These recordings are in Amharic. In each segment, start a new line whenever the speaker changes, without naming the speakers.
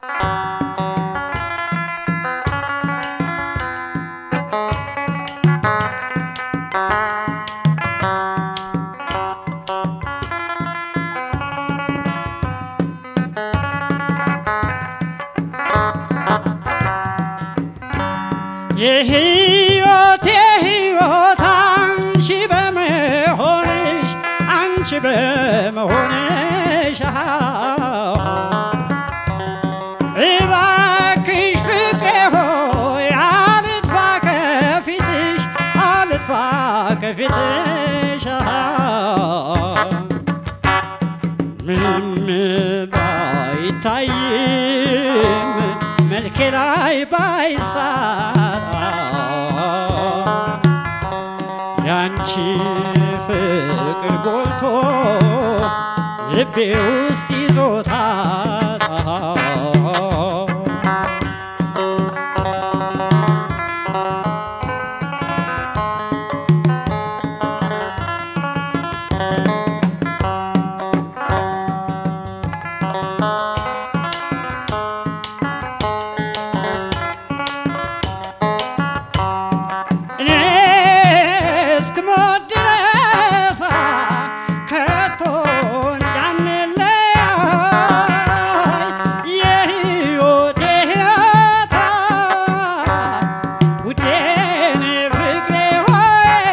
የህይወቴ ህይወት አንቺ በመሆንሽ አንቺ በመሆንሽ እባክሽ ፍቅሬ ሆይ አልጥፋ ከፊትሽ አልጥፋ ከፊትሽ ምንም ባይታይም መልኬ ላይ ባይሳራ ያንቺ ፍቅር ጎልቶ ልቤ ውስጥ ይዞታል እኔ እስክሞት ድረስ ከቶ እንዳንለያይ የሕይወቴ ሕይወት ውዴን ፍቅሬ ሆይ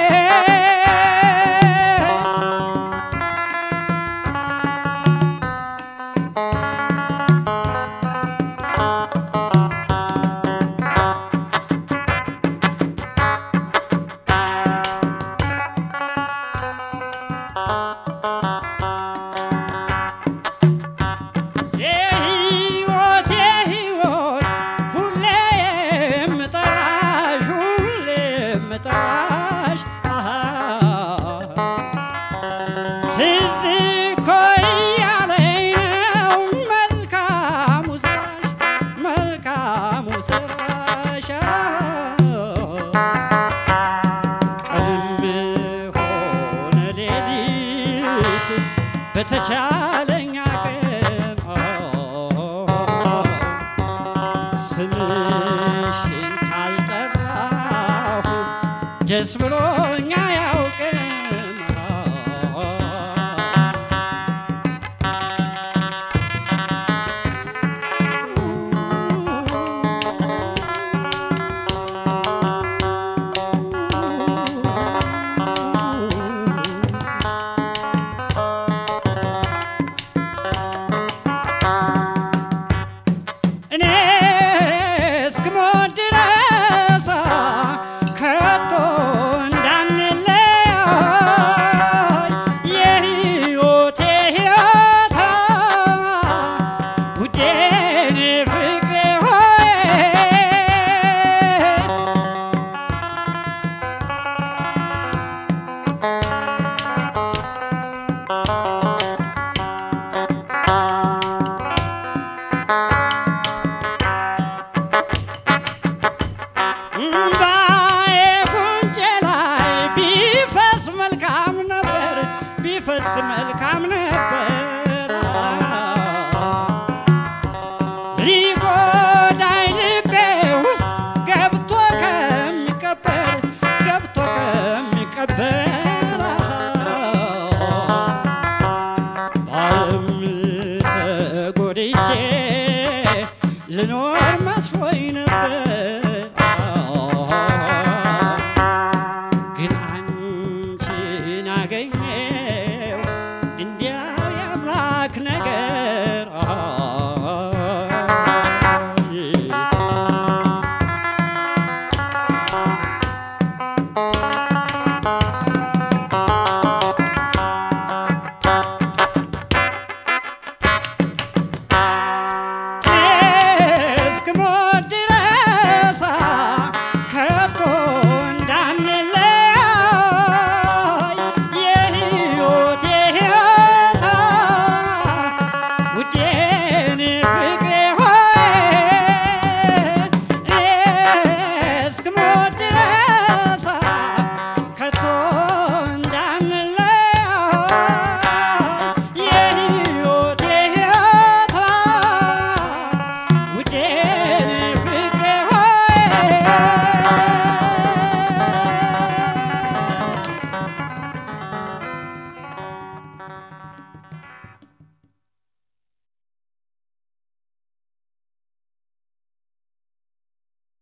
የሕይወቴ ሕይወት ሁሌ የምጠራሽ ሁሌ የምጠራሽ አሃ ትዝ እኮ እያለኝ ነው መልካሙ ስራሽ መልካሙ ስራሽ ቀንም ሆነ ሌሊት በተቻለኝ አቅም ስምሽን ካልጠራሁ ደስ ብሎኛ ያውቅም እኔ እስክሞት ድረስ ከቶ እንዳንለያይ የሕይወቴ ሕይወት ውዴን ፍቅሬ ሆይ እምባዬ ጉንጬ ላይ ቢፈስ መልካም ነበር ቢፈስ መልካም ነበር ሊጎዳኝ ልቤ ውስጥ ገብቶ ከሚቀበር ገብቶ ከሚቀበር ባለም ተጎድቼ ልኖር መስሎኝ ነበር